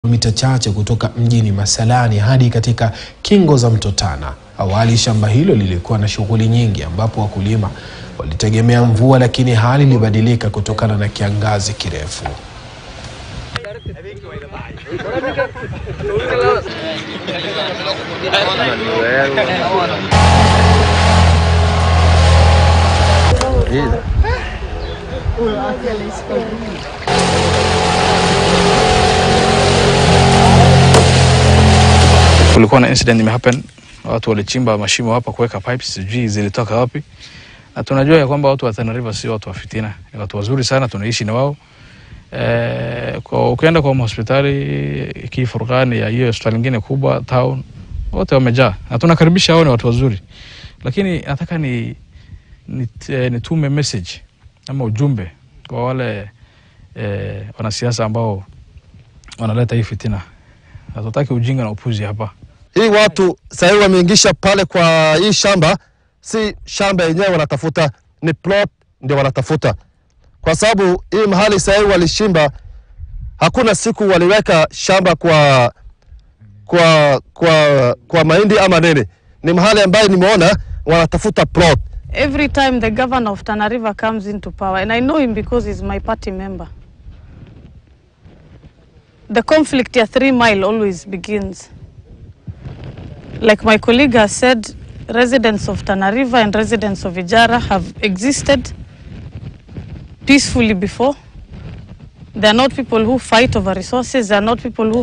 Kilomita chache kutoka mjini Masalani hadi katika kingo za mto Tana. Awali shamba hilo lilikuwa na shughuli nyingi ambapo wakulima walitegemea mvua lakini hali ilibadilika kutokana na kiangazi kirefu. Kulikuwa na incident imehappen, watu walichimba mashimo hapa kuweka pipes, sijui zilitoka wapi, na tunajua ya kwamba watu wa Tana River si watu wa fitina, ni watu wazuri sana, tunaishi na wao e, kwa ukienda kwa hospitali kii Furqani ya hiyo hospitali nyingine kubwa town, wote wamejaa na tunakaribisha hao, ni watu wazuri, lakini nataka ni nitume ni nitume message ama ujumbe kwa wale e, wanasiasa ambao wanaleta hii fitina. Hatutaki ujinga na upuzi hapa. Hii watu sahii wameingisha pale kwa hii shamba, si shamba yenyewe wanatafuta, ni plot ndio wanatafuta, kwa sababu hii mahali sahii walishimba, hakuna siku waliweka shamba kwa kwa kwa kwa mahindi ama nini. Ni mahali ambayo nimeona wanatafuta plot. Every time the governor of Tana River comes into power, and I know him because he's my party member, the conflict at Three Mile always begins. Like my colleague has said, residents of Tana River and residents of Ijara have existed peacefully before. They are not people who fight over resources. They are not people who